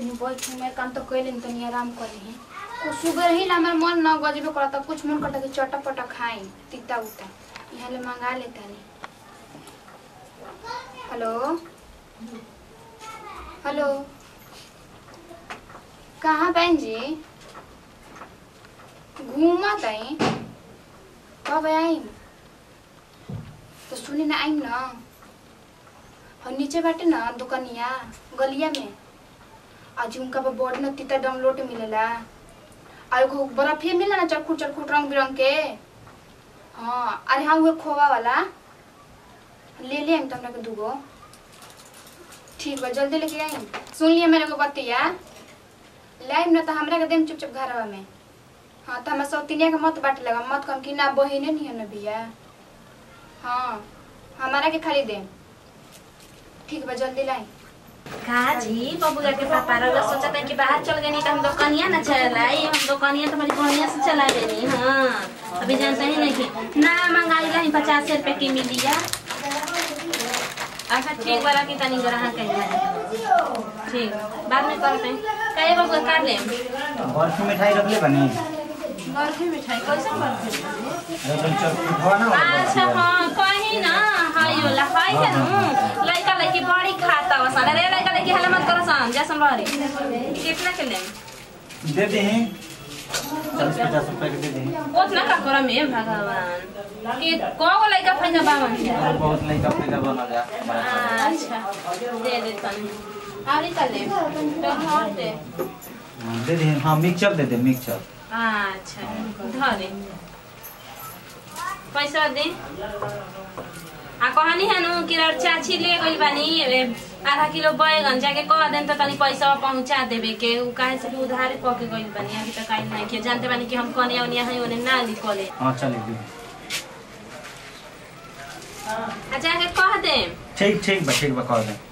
तनी बैठ मेरे काम तो कैले तनी आराम कर ली कुछ सुगर ही ला हमार मन न गजबे करता कुछ मन करता कि चटा पटा खाई तीता उता यहाँ ले मंगा लेता नहीं हेलो हेलो कहाँ बहन जी घूमत आई कब आइम तो सुनी ना आइम ना और नीचे बाटे ना दुकनिया गलिया में आज उनका पर बॉडी न तीता डाउनलोड मिलेला और एगो बर्फिया मिला ना चरखुट चरखुट रंग बिरंग के हाँ अरे हाँ वो खोवा वाला ले ले आइम तुमरा के दूगो ठीक बा जल्दी लेके आइम सुन लिया मेरे को बतिया लाइम ना तो हमरा के देम चुपचाप घरवा में हाँ तो हमारे सौतिनिया के मत बाटे लगा मत कम कि ना बहिने नहीं है ना भैया हाँ हमारा के खाली देम ठीक बा जल्दी लाई का जी बबुआ के पापा रउआ सोचत है कि बाहर चल गई तो हम दुकानिया ना चलाई हम दुकानिया तो हमारी बढ़िया से चला देनी हाँ अभी जानते ही नहीं कि ना मंगाई रही पचास रुपए की मिलिया अच्छा ठीक वाला की तनी ग्रहण कही ठीक बाद में करते हैं कहे बबुआ काट ले बर्फी मिठाई रख ले बनी बर्फी मिठाई कैसे बर्फी अरे चल चल पिठवा ना वाला अच्छा बर्फी वाला। हाँ कहीं ना हाय वाला हाय है नु लड़का लड़की बड़ी खाता वसन अरे लड़का लड़की हला मत करो सन जैसन बहरी कितना के लें दे दे चालीस पचास रुपए के दे दे उतना का करम है भगवान कि कौन लड़का फैजा बावन और बहुत लड़का पैदा बना जा हमारा अच्छा दे दे तनी और निकल ले तो हट दे हाँ, दे दे हाँ मिक्सचर दे दे मिक्सचर अच्छा धरे पैसा दे आ कहनी है नु कि रर चाची ले गइल बानी ए, आधा किलो बैगन जाके कह देन त तनी पैसा पहुंचा देबे के उ काहे से कि उधारे क के गइल बानी अभी तक आइल नहीं के जानते बानी कि हम कनिया उनिया है ओने ना लिखले हाँ चल दे आ जाके कह दे ठीक ठीक बा ठीक बा कह दे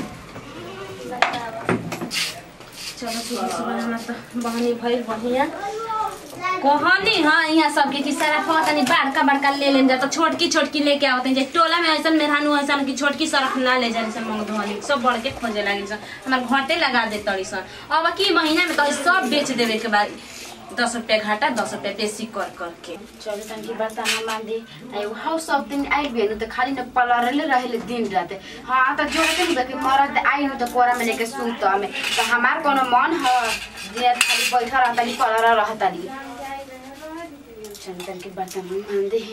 चलो सुबह सुबह हमरा त बहनी भइल बढ़िया कहनी हाँ यहाँ सबके कि सारा फल तनी बड़का बड़का ले लेन जा तो छोटकी छोटकी लेके आवत हैं जे टोला में ऐसा मेहरानू ऐसा कि छोटकी सरफ ना ले जाए सन मंग धोनी सब बड़ के खोजे लागी सन हमार घाटे लगा दे तड़ी सन अब की महीना में तो ई सब बेच देवे के बाद दस रुपया घाटा दस रुपया बेसी कर करके चलो तनकी बर्तन मान दी आई हाउ सब दिन आई बेनु त खाली न पलरले रहेले दिन रात हां त जो के न कि मरद आई न त कोरा में लेके सुत हमें त हमार कोनो मन ह जे खाली बैठा रहता नी पलर रहता नी चलो तनकी बर्तन मान दी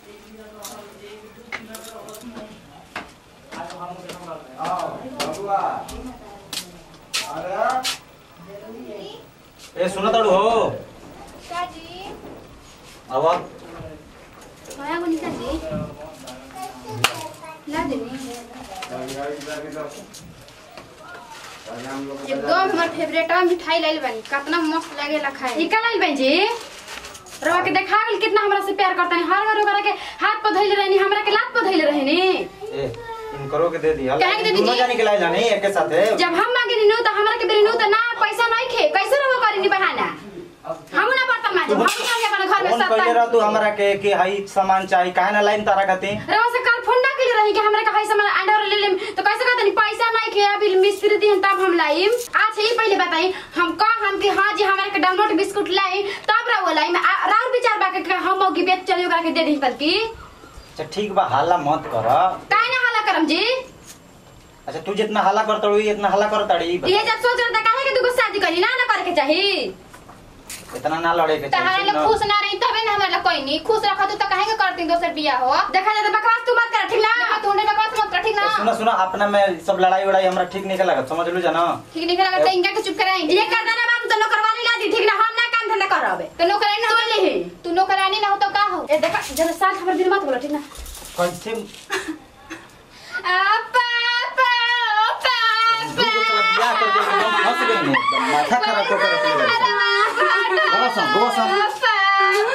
ए सुना ताड़ू हो काजी अब माया बनी काजी ला देनी एकदम हमर फेवरेट मिठाई लाइल बानी कितना मस्त लागेला खाए निकल आइल बहन जी रवा के देखा गेल कितना हमरा से प्यार करता हर बार ओकरा के हाथ पर धइले रहनी हमरा के लात पर धइले रहनी ए इनकरो के दे दिया काहे के दे दी दोनों जी? जाने के लाए जाने एक के साथ है जब हम मांगे नी त हमरा के बेरी नु त ना पैसा नहीं खे कैसे रहो करी नी बहाना हम ना बर्तन मांजे हम जाके अपन घर में कौन सब कहले रह तू हमरा के कि हई सामान चाहिए काहे ना लाइन तारा कहते रवा से कल फोन ना कइले रही कि हमरा के हाई सामान अंडर ले लेम तो कैसे कहतनी पैसा नहीं खे अभी मिस्त्री दिन तब हम लाइम अच्छा ये पहले बताई हम कह हम कि हां जी हमरा के डाउनलोड बिस्कुट लाई तब रवा लाई राउर विचार बा के हम मौगी बेच चली ओकरा के दे दी कल की अच्छा ठीक बा हल्ला मत कर काहे ना हाला करम जी अच्छा तू जितना हल्ला करता रही इतना हल्ला करता रही ये जब सोच रहा था काहे के तू शादी करी ना ना करे के चाहिए इतना ना लड़े के तहारा चाहिए लोग ना। खुश ना रही तबे ना हमारा कोई नहीं खुश रखा तो काहे के करती दोसर बियाह हो देखा जाता बकवास तू मत कर ठीक ना देखा तू उन्हें बकवास मत कर ठीक ना सुना सुना अपना में सब लड़ाई वड़ाई हमरा ठीक नहीं लगा समझ लो जाना ठीक नहीं लगा तो इनका के चुप कराएंगे ये कर देना बात तो नौकरवाली ला दी ठीक ना हम ना काम धंधा करबे तो नौकरानी ना सुन ली। हो तू नौकरानी ना हो तो का हो ए देखा जब साथ हमर दिल मत बोलो ठीक ना कैसे आपा आपा दू गो साला बियाह कर दे एकदम फंस गई ने एकदम माथा खराब कर के रख ले गोवा सन गोवा सन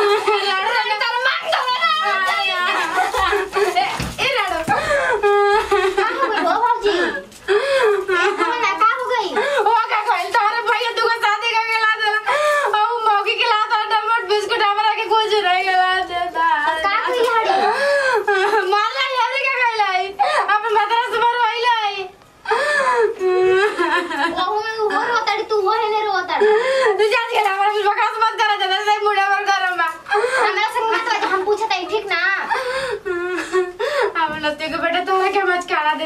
ओ का कहल तोरे भैया दुगो शादी कर के ला देला ओ मौगी के ला देला टमाटर बिस्कुट हमरा के कुछ नहीं के ला देता मारला याद का कहलाई अपन मदरस पर होइलाई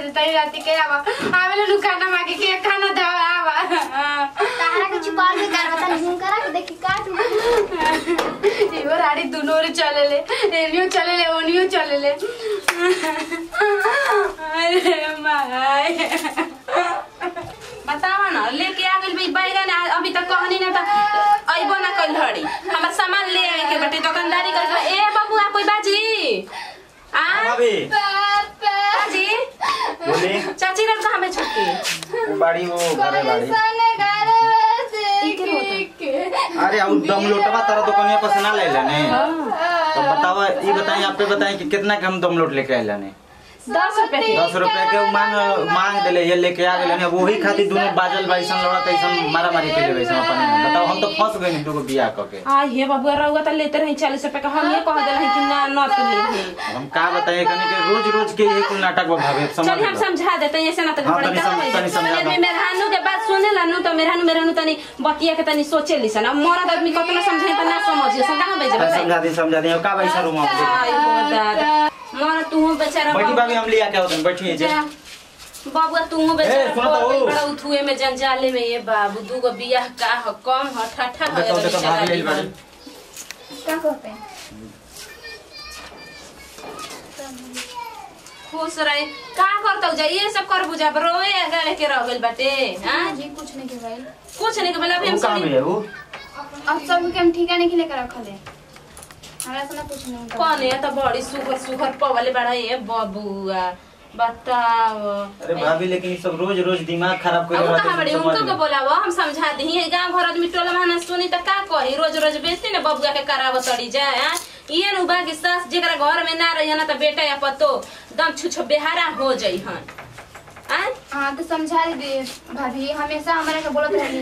तई राती के आवा आवेला नु खाना मांगे के खाना दे आवा तारा के छुपाल में कर बता नहीं करा के देखी काट इहो राड़ी दुनो रे चले ले एनियो चले ले ओनियो चले ले अरे माय बतावा ना लेके आ गइल बई बैगन आ- अभी तक कहनी ना त अइबो ना कइल हड़ी हमर सामान ले आए के बटे दुकानदारी कर ए बबुआ कोई बाजी आ भाभी बाजी बोली चाची रन कहां में छुट्टी वो बाड़ी वो घरे बाड़ी अरे अब दम लोटवा तारा दुकानिया पर से ना ले लेने तो बतावा ये बताइए आप पे बताइए कि कितना के हम दम लोट लेके आए लेने दस रुपए के दस रुपया के उ मांग मांग देले ये लेके आ गेले ने वही खातिर दोनों बाजल बाइसन लड़ा तैसन मारा मारी के लेबै सब अपन में। बताओ हम तो फंस गए दुगो बियाह क के आ ये बबुआ रहुआ त लेते रही चालीस रुपए का हम ये कह दे रही कि ना न तो ले हम का बताइए कनी के रोज रोज के यही कुल नाटक बा भाभी समझ चल हम लो। समझा देते हैं, ऐसे ना तो हाँ, घबराई तनी का सम- होई। तनी समझा आदमी दो। मेहरानू के बात सुने ला नु तो मेहरानू मेहरानू तनी बतिया के तनी सोचे लिसन अब मरद आदमी कतना समझे त ना समझिए सब कहां भेजे तनी समझा दी समझा दी अब का बैसा रूम में आई हो दादा मर तू बेचारा बैठी बाबू- भाभी हम लिया के होतन बैठिए जे जा। बाबुआ तू बेचारा ए, सुनो तो पड़ गइल ऊ। बड़ा उठुए में जंजाले में ये बाबू दूगो बियाह का ह कम ह ठठा हो देखो देखो भाभी ले बाड़ी क्या कहते हैं खुश रहे का करतौ जा ये सब कर बुझा रोए गए के रह गइल बाटे हां जी कुछ नहीं के भाई कुछ नहीं के बोला अभी हम वो काम सब है वो अब सब के हम ठिकाने के लेकर रखल है हमरा से ना कुछ नहीं होता कौन है तो बड़ी सुगर सुगर पवले बड़ा ये बबुआ बताओ अरे भाभी लेकिन ये सब रोज रोज दिमाग खराब कर अब रहा कहाँ बड़ी है उनको समझ के लो। बोलावो हम समझा दी है गांव घर आदमी टोला महाना सुनी त का कही रोज रोज बेचती ना बबुआ के करावो तड़ी जाए हाँ? ये नु बा के सास जेकरा घर में ना रही ना त बेटा या पतो दम छुछो बेहारा हो जाई हन आय हाँ तो समझा दे भाभी हमेशा हमारे के बोलत रही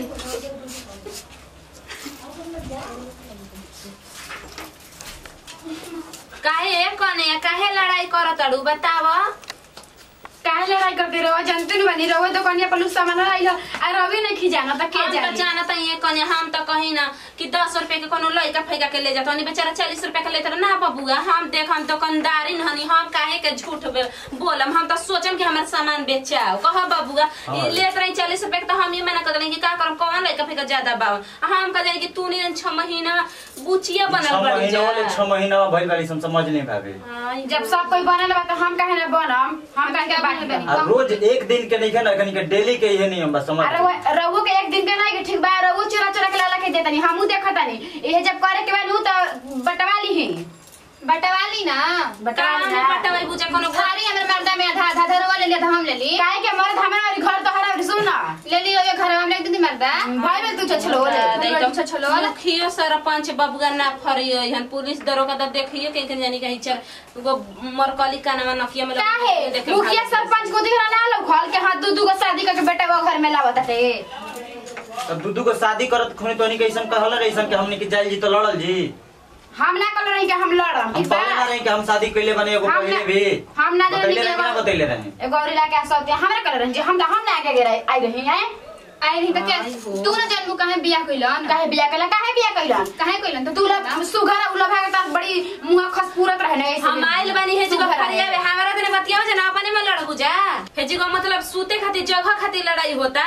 काहे कने काहे लड़ाई करत अड़ू बतावो काहे लड़ाई करते रहो जनते नु बनी रहो दुकानिया पर सामान आइल आ रवि नहीं खिजाना त के हम तो जाने जानत ये कने हम तो कही ना कि दस रुपए के कोनो लइका फैका के ले जात हनी बेचारा चालीस रुपए के लेत रहे। ना बबुआ हम देख हम दुकानदारी हनी हम काहे के झूठ बे- बोलम हम तो सोचम कि हमार सामान बेचाओ कह बबुआ हाँ। ये लेत रही चालीस रुपए के तो हम ये मना कर रही कि का करम कौन लइका फैका ज्यादा बाव आ हम कह जानी कि तू नहीं छह महीना बुचिया बनल छह बड़ी महीना वाले जा छह महीना में भइल बाड़ी हम समझ नहीं भाभी आई जब सब कोई बनल बा त हम काहे ना बनम हम काहे के बाकी बनी आ रोज एक दिन के नहीं ना कनी के डेली के ये नहीं हम बस समझ अरे लो। वो रवो के एक दिन के नहीं ठीक बा रवो चोरा चोरा के लाला के देतनी हमहू देखतानी ये जब करे के बाद नु त बटवा ली है बटवाली ना बटवा ली ना पटवाई बुझे कोनो घर खाली हमरे मर्दा में आधा आधा धरवा ले लिया था हम ले ली काहे के मर्द हमारा और घर तो हरा सुन ना ले ली और घर हम ले दी मर्दा भाई में तू छछलो नहीं ले तो अच्छा छलो मुखियो सरपंच बबुआ ना फरियो हन पुलिस दरोगा तो देखियो के के जानी कहीं चल गो मरकली कानमा नकिया में काहे देखे मुखिया भाग- सरपंच को दिखरा ना लो खोल के हाथ दू दू को शादी करके बेटा वो घर में लावत है अब दूधू को शादी करत खुनी तो नहीं कैसन कहल रहीसन कि हमनी के जाइल जी तो लड़ल जी हम ना कर रही कि हम लड़म हम ठीक बा पहले ना रही कि हम शादी कैले बने एगो हम पहले ना- भी हम ना जानी बतैले कि रही कि ना एगो- बतैले रही एगो और इलाके से होते हमरा कर रही हम हम ना आगे गिरे आई रही हैं आई रही तो क्या आई हो। तू ना जानबू कहे बियाह कइलन काहे बिया कला काहे बिया कइलन कहे कइलन तो तू ला सुघर उला भागे त बड़ी मुंह खस पूरत रहने ऐसे हम आइल बानी हे जगह सुघर रहे। फरिया में हमारा तने बतियाओ जना अपने में लड़बू जा हे जगह मतलब सूते खातिर जगह खातिर लड़ाई होता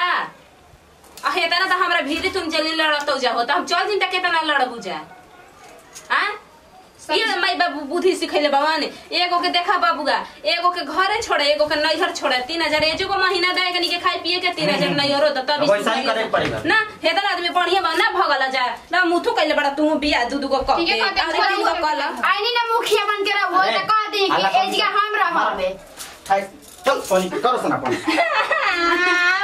आ हे तना तो हमरा भीड़ तुम जल्दी लड़तो जा होता हम चल दिन तक केतना लड़बू जा हां ये माई बाबू बुद्धि सिखैले भगवान एगो के देखा बाबूगा एगो के घरे छोड़े एगो के नैहर छोड़े तीन हजार एजो को महीना दे कनी के खाए पिए के तीन हजार नैहर हो तब अब वैसा ही करे के पड़ेगा। ना हेदर आदमी बढ़िया बा ना भगला जा ना मुथु कैले बड़ा तू बिया दू दू को कह ठीक है, के कहते अरे हैं, तीन को कल आईनी ना मुखिया बन के रहो अरे, त कह दी अल्लाह कि का एज के हम रहबे हाय, चल पानी करो सना पानी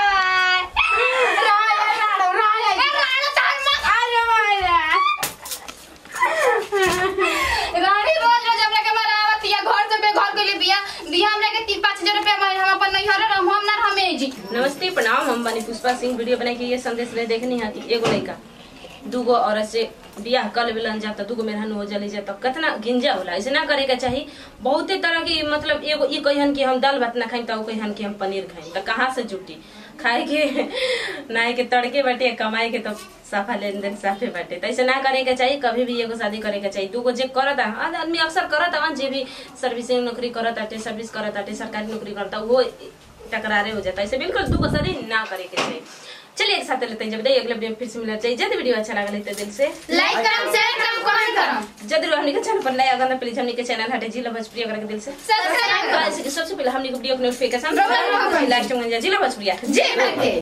रानी रोज रोज हमरा के मरावत या घर से बेघर के लिए बिया दिया हमरा के 3 5000 रुपया महीना हम अपन नहीं हरे हम हम ना हमें जी नमस्ते प्रणाम हम बनी पुष्पा सिंह वीडियो बना के ये संदेश ले देखनी है कि एगो लड़का दूगो औरत से बियाह कर लेलन जाता दूगो मेहरान हो जली जाता कितना गिंजा होला ऐसे ना करे के चाहिए बहुते तरह की मतलब एगो ई कहन कि हम दाल भात ना खाई तो कहन कि हम पनीर खाई तो कहाँ से जुटी खाए के नाए के तड़के बाटे कमाए के तो साफा लेन देन साफे बाटे तो ऐसे ना करे के चाहिए कभी भी एगो शादी करे के चाहिए दूगो जे करत आ आदमी अक्सर करत आ जे भी सर्विसिंग नौकरी करत आटे सर्विस करत आटे सरकारी नौकरी करता वो टकरारे हो जाता है ऐसे बिल्कुल दूगो शादी ना करे के चाहिए चलिए एक साथ लेते हैं जब अगले वीडियो में फिर से मिलना चाहिए यदि वीडियो अच्छा लगा तो दिल से लाइक करम शेयर करम कमेंट करम जदि हमनी के चैनल पर नया अगर ना प्लीज हमनी के चैनल हटे जिला भोजपुरी अगर के दिल से सब्सक्राइब तो ऐसे कि सबसे पहले हमनी को वीडियो के नोटिफिकेशन रोबोट रोबोट। लास्ट में जिला भोजपुरी जे करके